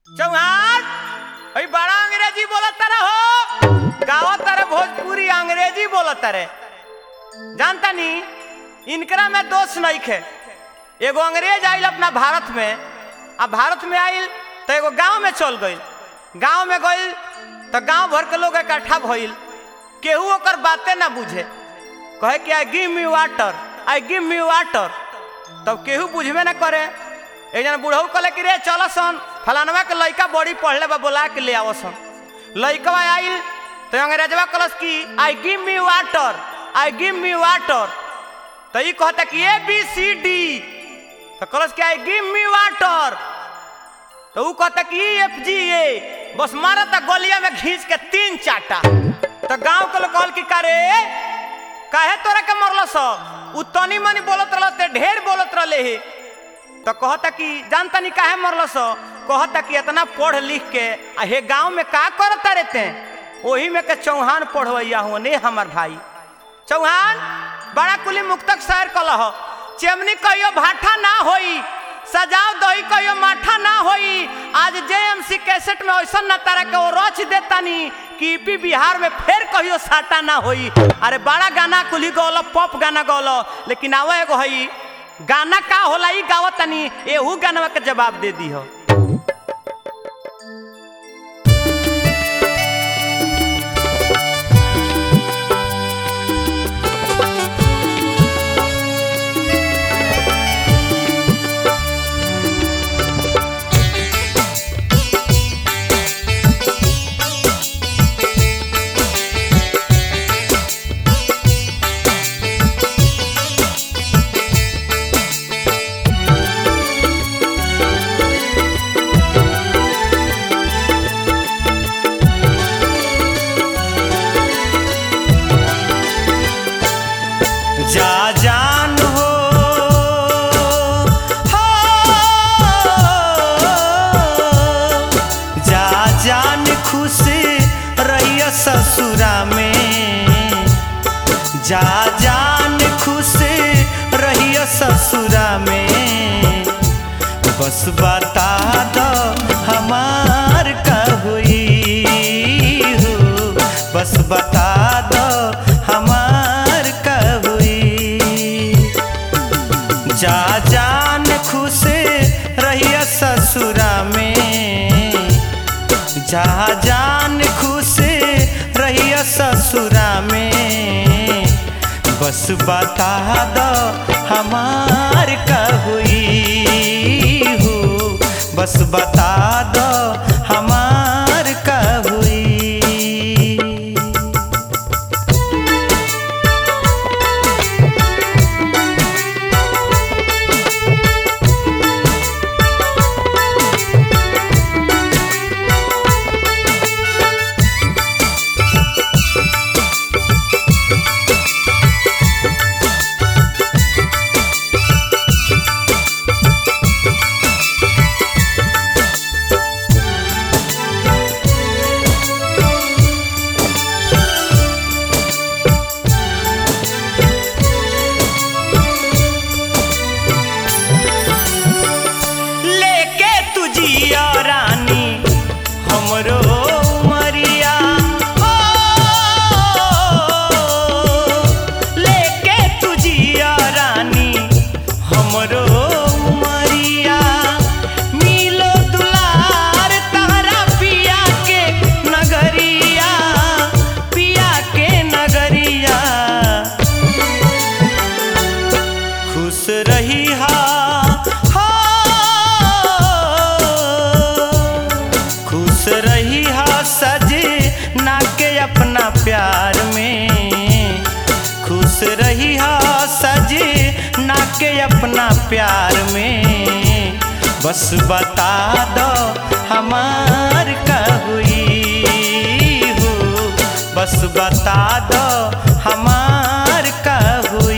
चौहान अई बड़ा अंग्रेजी बोलत तारे हो गावत तारे भोजपुरी अंग्रेजी बोलत तारे जानता नी इनकरा में दोष नहीं खे एगो अंग्रेज आइल अपना भारत में आ भारत में आइल तो एगो गांव में चल गइल गांव में गइल तो गांव भर के लोग इकट्ठा भइल केहू ओकर बातें ना बुझे कहे कि I give me water I give me water तब केहू बुझबे ना करे एक जना बुढ़ऊ कहले कि रे चल सन फलानवा के लइका बड़ी पढ़ले बा बोला के ले आवो सन लइकवा आइल तो अंग्रेजवा कहलस कि I give me water I give me water तो ई कहता कि ए बी सी डी तो कहलस कि आई गिव मी वाटर तो ऊ कहता कि ई एफ जी ए बस मारता गलिया में खींच के तीन चाटा तो गांव के लोग कहल कि करे काहे तोरा के मरल सब उ तनी मनी बोलत रहल ते ढेर बोलत रहले हे तो कहता कि जानता नहीं काहे मरल सो कहता कि इतना पढ़ लिख के आ हे गांव में का करता रहते वही में के चौहान पढ़वैया हुआ ने हमार भाई चौहान बड़ा कुली मुक्तक शायर कलह चेमनी कहियो भाठा ना होई सजाव दही कहियो माठा ना होई आज जेएमसी कैसेट में ऐसा न तारा के वो रच देतानी कि यूपी बिहार में फिर कहियो साटा ना होई अरे बड़ा गाना कुली गौलो पॉप गाना गौलो लेकिन आवा एगो हई गाना का होला ई गावतनी एहू गानवा के जवाब दे दी हो जा जान हो हो, जा जान खुश रहिया ससुरा में जा जान खुश रहिया ससुरा में बस बता दो हमार का हुई हो बस बता दो हमार का हुई जा जान खुश रहिया ससुरा में जा जान खुश रहिया ससुरा में बस बता दो हमार का हुई हो बस बता दो हमार का हुई लेके तुझिया रानी हमरो मरिया हो लेके तुझिया रानी हमरो मरिया मिलो दुलार तारा पिया के नगरिया पिया के नगरिया खुश रही हा हा। खुश रही हा सज ना के अपना प्यार में खुश रही हा सज ना के अपना प्यार में बस बता दो हमार का हुई हो बस बता दो हमार का हुई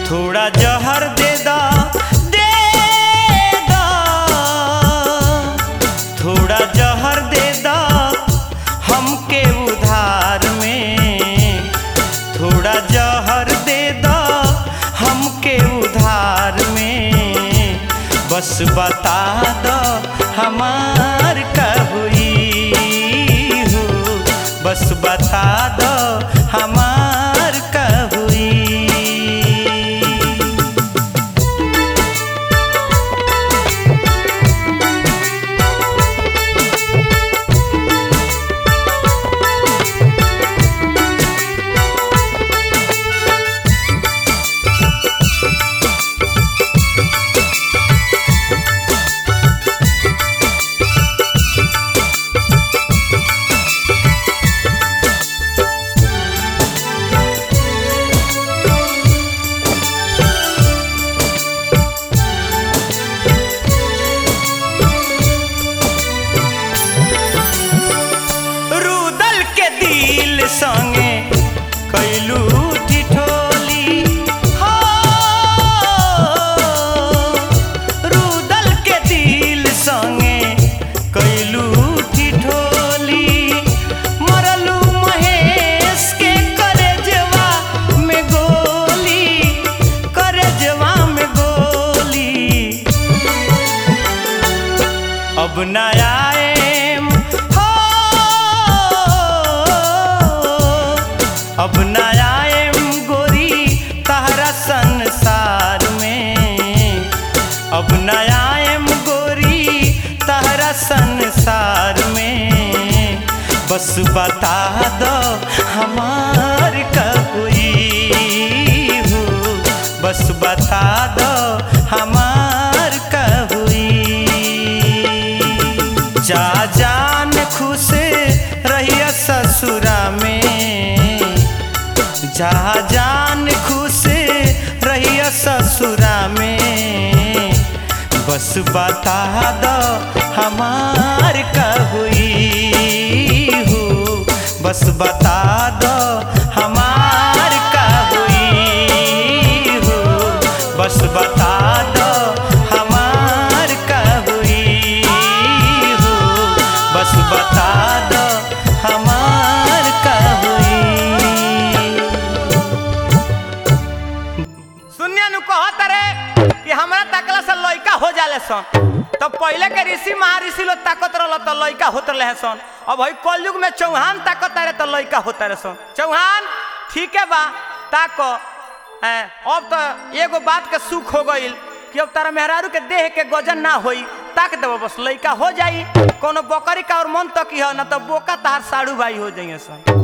थोड़ा जहर दे दा दे दा थोड़ा जहर दे दा हमके उधार में थोड़ा जहर दे दा हमके उधार में बस बता दो हमार कहुई हो बस बता दो हमार कहुई रुदल के दिल संगे कैलू ठिठोली हो रुदल के दिल संगे कैलू ठिठोली मरलू महेश के करेजवा में गोली करेजवा में गोली अब न आएम हो अब न आएम गोरी तहरा संसार में अब न आएम गोरी तहरा संसार में बस बता दो हमार कहुई हो बस बता दो हमार कहुई जा जान खुश रहिया ससुरा में जा जान खुश रहिया ससुरा में बस बता दो हमार कहुई हो बस बता दो हमार कहुई हो बस बता दो हमार कहुई हो बस बता दो हमार कहुई सुनिया नु कहत रे कि हमरा तकला से लइका हो जाले सन तो पहले के ऋषि महर्षि लोग ताकत रहल तो लइका होत रहे सन अब हई कलयुग में चौहान ताकत रे तो लइका होत रहे सन चौहान ठीक है बा ताको हैं, अब तो एगो बात के सुख हो गईल कि अब तारा मेहरारू के देह के गजन ना होई ताक देबो बस लइका हो जाई कोनो बकरी का और मन तक ही हो ना तो बोका तार साड़ू भाई हो जाइए सन